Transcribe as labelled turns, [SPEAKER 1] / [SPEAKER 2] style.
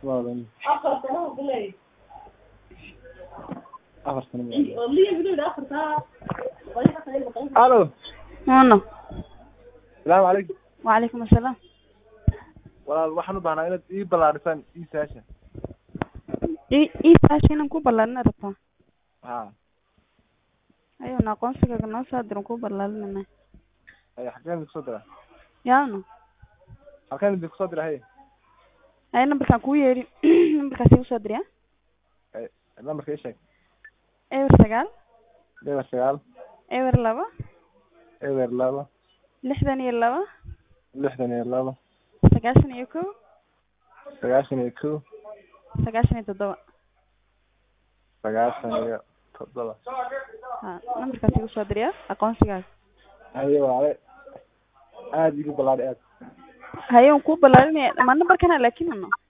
[SPEAKER 1] Waalan.
[SPEAKER 2] afar sano ku leeyahay
[SPEAKER 1] Afar sano.
[SPEAKER 2] oo liya bilow afar saa qoyska kale maqan
[SPEAKER 1] Alo.
[SPEAKER 3] Uno.
[SPEAKER 1] Salaamu calaykum.
[SPEAKER 3] Waalaikum assalam.
[SPEAKER 1] Walaal waxaan u baahnaa inaad ii ballaarisaan ii saasha.
[SPEAKER 3] Ii ii saashi inaan ku ballaarin rabtaa.
[SPEAKER 1] Ha.
[SPEAKER 3] Ayuu na aqoonsigaaga noo soo diran ku ballaarinayna.
[SPEAKER 1] Ay xageen idinku soo dira?
[SPEAKER 3] Yaano.
[SPEAKER 1] Halkeen idinku soo dira hey?
[SPEAKER 3] Ay nambarkaan kuu yeedhi. Nambarkaas igu soo diriya.
[SPEAKER 1] Ay lambarka ii sheeg.
[SPEAKER 3] Eber sagaal.
[SPEAKER 1] Eber sagaal.
[SPEAKER 3] Eber laba.
[SPEAKER 1] Eber laba.
[SPEAKER 3] Lixdan iyo laba.
[SPEAKER 1] Lixdan iyo laba.
[SPEAKER 3] Sagaashan iyo kow.
[SPEAKER 1] Sagaashan iyo kow.
[SPEAKER 3] Sagaashan iyo toddoba.
[SPEAKER 1] Sagaashan iyo toddoba.
[SPEAKER 3] Ha nambarkaas igu soo diriya aqoonsigaaga.
[SPEAKER 1] Haye waale. Aad igu ballaari aad.
[SPEAKER 3] Haye waan kuu ballaarinaya. Ma nambarkana laakiin ano.